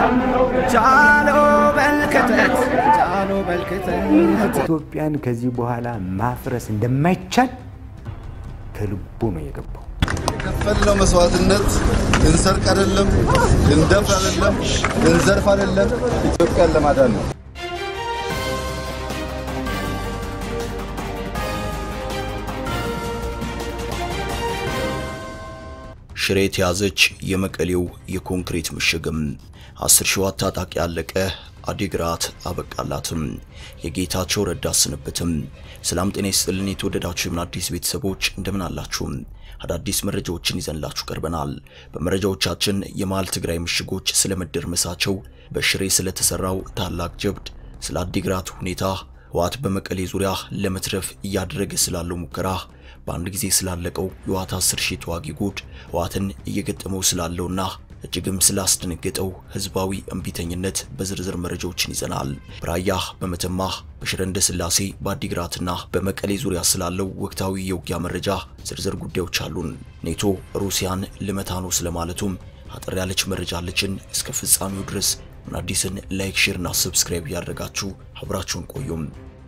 ጃሎ በልክተት ጃሎ በልክተት ኢትዮጵያን ከዚህ በኋላ ማፍረስ እንደማይቻል ከልቡ ነው የገባው። የከፈልነው መስዋዕትነት ልንሰርቅ አይደለም፣ ልንደፍር አይደለም፣ ልንዘርፍ አይደለም፣ ኢትዮጵያን ለማዳን ነው። ሽሬ የተያዘች የመቀሌው የኮንክሪት ምሽግም አስር ሺህ ታጣቂ ያለቀ አዲግራት አበቃላትም። የጌታቸው ረዳ ስንብትም። ሰላም ጤና ይስጥልን የተወደዳችሁ የምን አዲስ ቤተሰቦች እንደምን አላችሁ? አዳዲስ መረጃዎችን ይዘንላችሁ ቀርበናል። በመረጃዎቻችን የመሃል ትግራይ ምሽጎች ስለመደርመሳቸው፣ በሽሬ ስለተሰራው ታላቅ ጀብድ፣ ስለ አዲግራት ሁኔታ፣ ህወሓት በመቀሌ ዙሪያ ለመትረፍ እያደረገ ስላለው ሙከራ በአንድ ጊዜ ስላለቀው የህወሓት 10 ሺህ ተዋጊ ጉድ ህወሓትን እየገጠመው ስላለውና እጅግም ስላስደነገጠው ህዝባዊ እምቢተኝነት በዝርዝር መረጃዎችን ይዘናል። በራያ በመተማ በሽረ እንዳስላሴ በአዲግራትና በመቀሌ ዙሪያ ስላለው ወቅታዊ የውጊያ መረጃ ዝርዝር ጉዳዮች አሉን። ኔቶ ሩሲያን ልመታ ነው ስለማለቱም አጠር ያለች መረጃ አለችን። እስከ ፍጻሜው ድረስ ምን አዲስን ላይክ፣ ሼር እና ሰብስክራይብ እያደረጋችሁ አብራችሁን ቆዩም።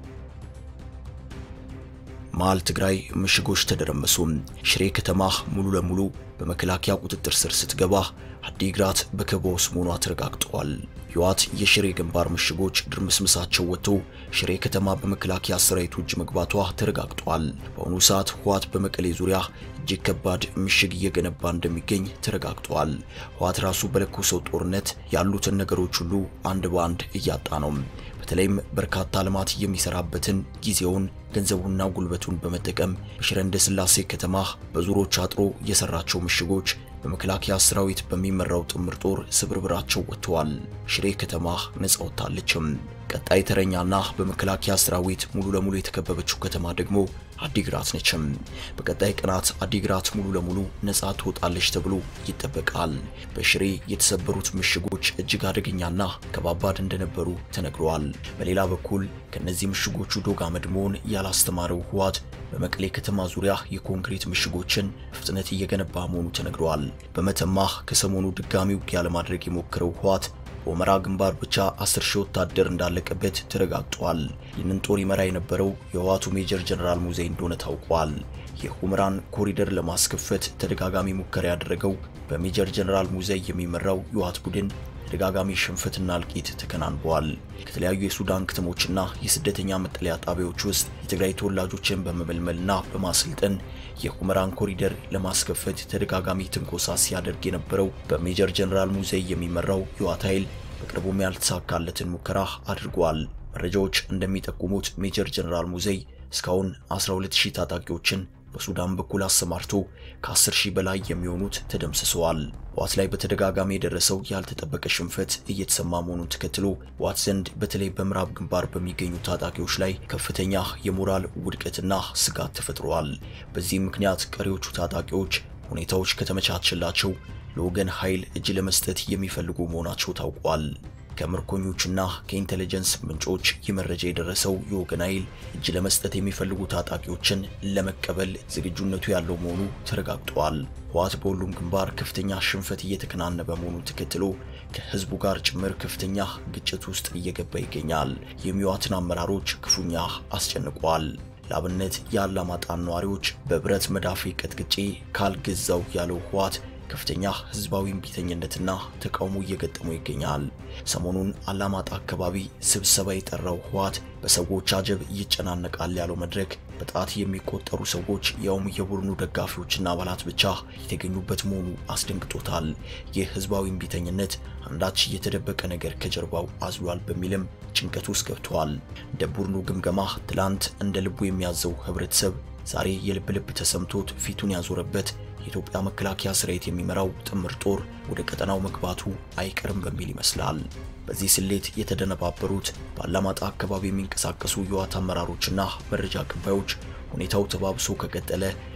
መሃል ትግራይ ምሽጎች ተደረመሱ። ሽሬ ከተማ ሙሉ ለሙሉ በመከላከያ ቁጥጥር ስር ስትገባ አዲግራት በከበባ ውስጥ መሆኗ ተረጋግጧል። ህወሓት የሽሬ ግንባር ምሽጎች ድርምስምሳቸው ወጥቶ ሽሬ ከተማ በመከላከያ ሰራዊቱ እጅ መግባቷ ተረጋግጧል። በአሁኑ ሰዓት ህወሓት በመቀሌ ዙሪያ እጅግ ከባድ ምሽግ እየገነባ እንደሚገኝ ተረጋግጧል። ህወሓት ራሱ በለኮሰው ጦርነት ያሉትን ነገሮች ሁሉ አንድ በአንድ እያጣ ነው። በተለይም በርካታ ልማት የሚሰራበትን ጊዜውን ገንዘቡና ጉልበቱን በመጠቀም በሽረ እንዳስላሴ ከተማ በዙሮች አጥሮ የሰራቸው ምሽጎች በመከላከያ ሰራዊት በሚመራው ጥምር ጦር ስብርብራቸው ወጥተዋል። ሽሬ ከተማ ነጻ ወጥታለችም። ቀጣይ ተረኛና በመከላከያ ሰራዊት ሙሉ ለሙሉ የተከበበችው ከተማ ደግሞ አዲግራት ነችም። በቀጣይ ቀናት አዲግራት ሙሉ ለሙሉ ነጻ ትወጣለች ተብሎ ይጠበቃል። በሽሬ የተሰበሩት ምሽጎች እጅግ አደገኛና ከባባድ እንደነበሩ ተነግረዋል። በሌላ በኩል ከነዚህ ምሽጎቹ ዶግ አመድ መሆን ያላስተማረው ህወሓት በመቀሌ ከተማ ዙሪያ የኮንክሪት ምሽጎችን ፍጥነት እየገነባ መሆኑ ተነግረዋል። በመተማ ከሰሞኑ ድጋሚ ውጊያ ለማድረግ የሞከረው ህወሓት በሁመራ ግንባር ብቻ 10 ሺህ ወታደር እንዳለቀበት ተረጋግጧል። ይህንን ጦር ይመራ የነበረው የህወሓቱ ሜጀር ጀነራል ሙዘይ እንደሆነ ታውቋል። የሁመራን ኮሪደር ለማስከፈት ተደጋጋሚ ሙከራ ያደረገው በሜጀር ጀነራል ሙዘይ የሚመራው የህወሓት ቡድን ተደጋጋሚ ሽንፈትና እልቂት ተከናንበዋል። ከተለያዩ የሱዳን ከተሞችና የስደተኛ መጠለያ ጣቢያዎች ውስጥ የትግራይ ተወላጆችን በመመልመልና በማሰልጠን የሁመራን ኮሪደር ለማስከፈት ተደጋጋሚ ትንኮሳ ሲያደርግ የነበረው በሜጀር ጀነራል ሙዘይ የሚመራው የህወሓት ኃይል በቅርቡም ያልተሳካለትን ሙከራ አድርጓል። መረጃዎች እንደሚጠቁሙት ሜጀር ጀነራል ሙዘይ እስካሁን 12000 ታጣቂዎችን በሱዳን በኩል አሰማርቶ ከ10 ሺህ በላይ የሚሆኑት ተደምስሰዋል። ህወሓት ላይ በተደጋጋሚ የደረሰው ያልተጠበቀ ሽንፈት እየተሰማ መሆኑን ተከትሎ ህወሓት ዘንድ በተለይ በምዕራብ ግንባር በሚገኙ ታጣቂዎች ላይ ከፍተኛ የሞራል ውድቀትና ስጋት ተፈጥሯል። በዚህም ምክንያት ቀሪዎቹ ታጣቂዎች ሁኔታዎች ከተመቻቸላቸው ለወገን ኃይል እጅ ለመስጠት የሚፈልጉ መሆናቸው ታውቋል። ከምርኮኞችና ከኢንቴሊጀንስ ምንጮች ይህ መረጃ የደረሰው የወገን ኃይል እጅ ለመስጠት የሚፈልጉ ታጣቂዎችን ለመቀበል ዝግጁነቱ ያለው መሆኑ ተረጋግጧል። ህወሓት በሁሉም ግንባር ከፍተኛ ሽንፈት እየተከናነበ መሆኑን ተከትሎ ከህዝቡ ጋር ጭምር ከፍተኛ ግጭት ውስጥ እየገባ ይገኛል። የሚዋትን አመራሮች ክፉኛ አስጨንቋል። ለአብነት የአላማጣን ነዋሪዎች በብረት መዳፌ ቀጥቅጬ ካልገዛው ያለው ህወሓት ከፍተኛ ህዝባዊ እምቢተኝነትና ተቃውሞ እየገጠሙ ይገኛል። ሰሞኑን አላማጣ አካባቢ ስብሰባ የጠራው ህወሓት በሰዎች አጀብ ይጨናነቃል ያለው መድረክ በጣት የሚቆጠሩ ሰዎች ያውም የቡድኑ ደጋፊዎችና አባላት ብቻ የተገኙበት መሆኑ አስደንግጦታል። ይህ ህዝባዊ እምቢተኝነት አንዳች የተደበቀ ነገር ከጀርባው አዝሏል በሚልም ጭንቀት ውስጥ ገብተዋል። እንደ ቡድኑ ግምገማ ትላንት እንደ ልቡ የሚያዘው ህብረተሰብ ዛሬ የልብ ልብ ተሰምቶት ፊቱን ያዞረበት የኢትዮጵያ መከላከያ ሰራዊት የሚመራው ጥምር ጦር ወደ ቀጠናው መግባቱ አይቀርም በሚል ይመስላል። በዚህ ስሌት የተደነባበሩት በአላማጣ አካባቢ የሚንቀሳቀሱ የህወሓት አመራሮችና መረጃ አቀባዮች ሁኔታው ተባብሶ ከቀጠለ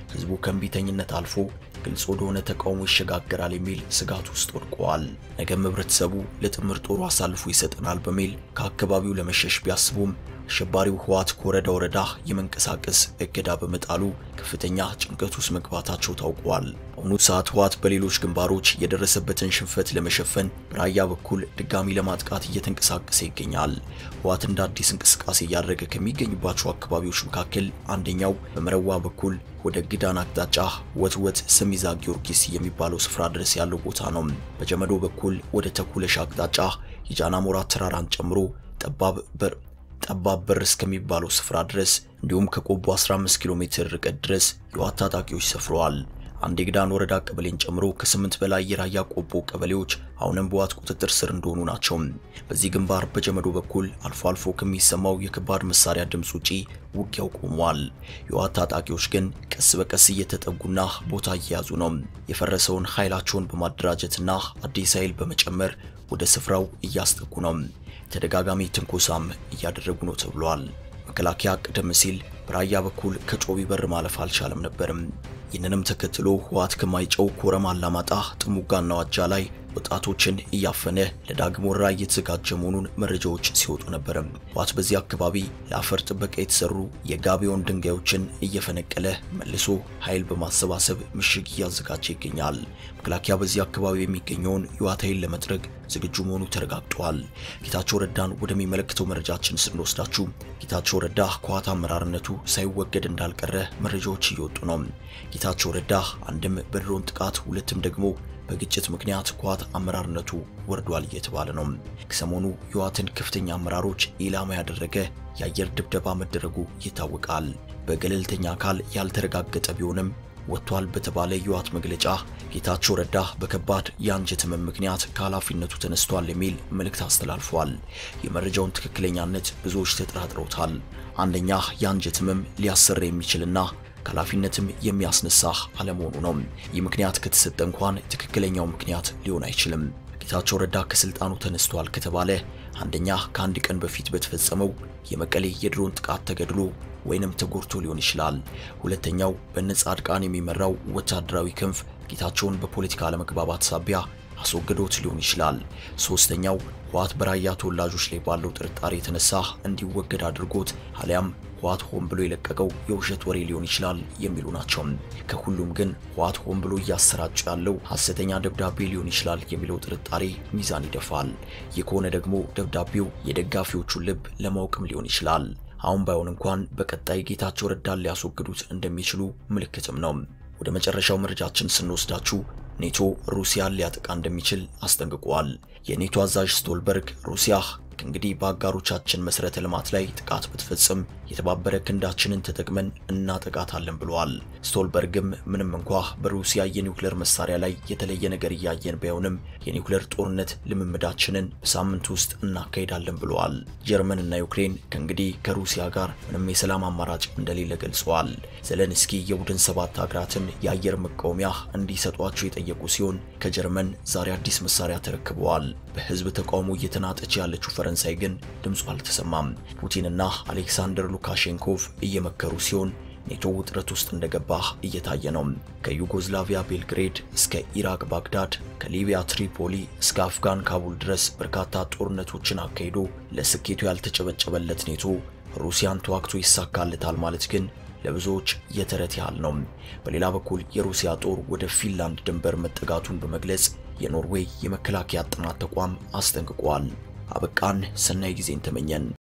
ህዝቡ ከእምቢተኝነት አልፎ ግልጽ ወደሆነ ተቃውሞ ይሸጋገራል የሚል ስጋት ውስጥ ወድቀዋል። ነገም ህብረተሰቡ ለጥምር ጦሩ አሳልፎ ይሰጠናል በሚል ከአካባቢው ለመሸሽ ቢያስቡም አሸባሪው ህወሓት ከወረዳ ወረዳ የመንቀሳቀስ እገዳ በመጣሉ ከፍተኛ ጭንቀት ውስጥ መግባታቸው ታውቋል። በአሁኑ ሰዓት ህወሓት በሌሎች ግንባሮች የደረሰበትን ሽንፈት ለመሸፈን በራያ በኩል ድጋሚ ለማጥቃት እየተንቀሳቀሰ ይገኛል። ህወሓት እንደ አዲስ እንቅስቃሴ እያደረገ ከሚገኝባቸው አካባቢዎች መካከል አንደኛው በመረዋ በኩል ወደ ግዳን አቅጣጫ ወትወት ሰሚዛ ጊዮርጊስ የሚባለው ስፍራ ድረስ ያለው ቦታ ነው። በጀመዶ በኩል ወደ ተኩለሽ አቅጣጫ የጃናሞራ ተራራን ጨምሮ ጠባብ በር ጠባብ በር እስከሚባለው ስፍራ ድረስ እንዲሁም ከቆቦ 15 ኪሎ ሜትር ርቀት ድረስ የህወሓት ታጣቂዎች ሰፍረዋል። አንድ የግዳን ወረዳ ቀበሌን ጨምሮ ከስምንት በላይ የራያ ቆቦ ቀበሌዎች አሁንም በህወሓት ቁጥጥር ስር እንደሆኑ ናቸው። በዚህ ግንባር በጀመዶ በኩል አልፎ አልፎ ከሚሰማው የከባድ መሳሪያ ድምፅ ውጪ ውጊያው ቆሟል። የህወሓት ታጣቂዎች ግን ቀስ በቀስ እየተጠጉና ቦታ እየያዙ ነው። የፈረሰውን ኃይላቸውን በማደራጀትና አዲስ ኃይል በመጨመር ወደ ስፍራው እያስጠጉ ነው። ተደጋጋሚ ትንኮሳም እያደረጉ ነው ተብሏል። መከላከያ ቀደም ሲል በራያ በኩል ከጮቢ በር ማለፍ አልቻለም ነበርም። ይህንንም ተከትሎ ህወሓት ከማይጨው ኮረም፣ አላማጣ፣ ጥሙጋና ዋጃ ላይ ወጣቶችን እያፈነ ለዳግም ወረራ እየተዘጋጀ መሆኑን መረጃዎች ሲወጡ ነበር። ህወሓት በዚህ አካባቢ ለአፈር ጥበቃ የተሰሩ የጋቢዮን ድንጋዮችን እየፈነቀለ መልሶ ኃይል በማሰባሰብ ምሽግ እያዘጋጀ ይገኛል። መከላከያ በዚህ አካባቢ የሚገኘውን የህወሓት ኃይል ለመጥረግ ዝግጁ መሆኑ ተረጋግጧል። ጌታቸው ረዳን ወደሚመለከተው መረጃችን ስንወስዳችሁ ጌታቸው ረዳ ከህወሓት አመራርነቱ ሳይወገድ እንዳልቀረ መረጃዎች እየወጡ ነው። ጌታቸው ረዳ አንድም በድሮን ጥቃት ሁለትም ደግሞ በግጭት ምክንያት ከህወሓት አመራርነቱ ወርዷል እየተባለ ነው። ከሰሞኑ የህወሓትን ከፍተኛ አመራሮች ኢላማ ያደረገ የአየር ድብደባ መደረጉ ይታወቃል። በገለልተኛ አካል ያልተረጋገጠ ቢሆንም ወጥቷል በተባለ የህወሓት መግለጫ ጌታቸው ረዳ በከባድ የአንጀት ህመም ምክንያት ከኃላፊነቱ ተነስቷል የሚል መልእክት አስተላልፏል። የመረጃውን ትክክለኛነት ብዙዎች ተጠራጥረውታል። አንደኛ የአንጀት ህመም ሊያሰራ የሚችልና ከኃላፊነትም የሚያስነሳ አለመሆኑ ነው። ይህ ምክንያት ከተሰጠ እንኳን ትክክለኛው ምክንያት ሊሆን አይችልም። ጌታቸው ረዳ ከስልጣኑ ተነስቷል ከተባለ አንደኛ ከአንድ ቀን በፊት በተፈጸመው የመቀሌ የድሮን ጥቃት ተገድሎ ወይንም ተጎድቶ ሊሆን ይችላል። ሁለተኛው በነ ጻድቃን የሚመራው ወታደራዊ ክንፍ ጌታቸውን በፖለቲካ አለመግባባት ሳቢያ አስወግዶት ሊሆን ይችላል። ሶስተኛው ህወሓት በራያ ተወላጆች ላይ ባለው ጥርጣሬ የተነሳ እንዲወገድ አድርጎት አሊያም ህወሓት ሆን ብሎ የለቀቀው የውሸት ወሬ ሊሆን ይችላል የሚሉ ናቸው። ከሁሉም ግን ህወሓት ሆን ብሎ እያሰራጨ ያለው ሐሰተኛ ደብዳቤ ሊሆን ይችላል የሚለው ጥርጣሬ ሚዛን ይደፋል። ይህ ከሆነ ደግሞ ደብዳቤው የደጋፊዎቹን ልብ ለማወቅም ሊሆን ይችላል። አሁን ባይሆን እንኳን በቀጣይ ጌታቸው ረዳን ሊያስወግዱት እንደሚችሉ ምልክትም ነው። ወደ መጨረሻው መረጃችን ስንወስዳችሁ ኔቶ ሩሲያን ሊያጠቃ እንደሚችል አስጠንቅቋል። የኔቶ አዛዥ ስቶልበርግ ሩሲያ ከእንግዲህ በአጋሮቻችን መሰረተ ልማት ላይ ጥቃት ብትፈጽም የተባበረ ክንዳችንን ተጠቅመን እናጠቃታለን ብለዋል። ስቶልበርግም ምንም እንኳ በሩሲያ የኒውክሌር መሳሪያ ላይ የተለየ ነገር እያየን ባይሆንም የኒውክሌር ጦርነት ልምምዳችንን በሳምንት ውስጥ እናካሄዳለን ብለዋል። ጀርመን እና ዩክሬን ከእንግዲህ ከሩሲያ ጋር ምንም የሰላም አማራጭ እንደሌለ ገልጸዋል። ዘለንስኪ የቡድን ሰባት ሀገራትን የአየር መቃወሚያ እንዲሰጧቸው የጠየቁ ሲሆን ከጀርመን ዛሬ አዲስ መሳሪያ ተረክበዋል። በህዝብ ተቃውሞ እየተናጠች ያለችው ፈረንሳይ ግን ድምፁ አልተሰማም። ፑቲንና አሌክሳንደር ሉካሼንኮቭ እየመከሩ ሲሆን ኔቶ ውጥረት ውስጥ እንደገባ እየታየ ነው። ከዩጎዝላቪያ ቤልግሬድ እስከ ኢራቅ ባግዳድ፣ ከሊቢያ ትሪፖሊ እስከ አፍጋን ካቡል ድረስ በርካታ ጦርነቶችን አካሂዶ ለስኬቱ ያልተጨበጨበለት ኔቶ ሩሲያን ተዋግቶ ይሳካለታል ማለት ግን ለብዙዎች የተረት ያህል ነው። በሌላ በኩል የሩሲያ ጦር ወደ ፊንላንድ ድንበር መጠጋቱን በመግለጽ የኖርዌይ የመከላከያ ጥናት ተቋም አስጠንቅቋል። አበቃን። ሰናይ ጊዜን ተመኘን።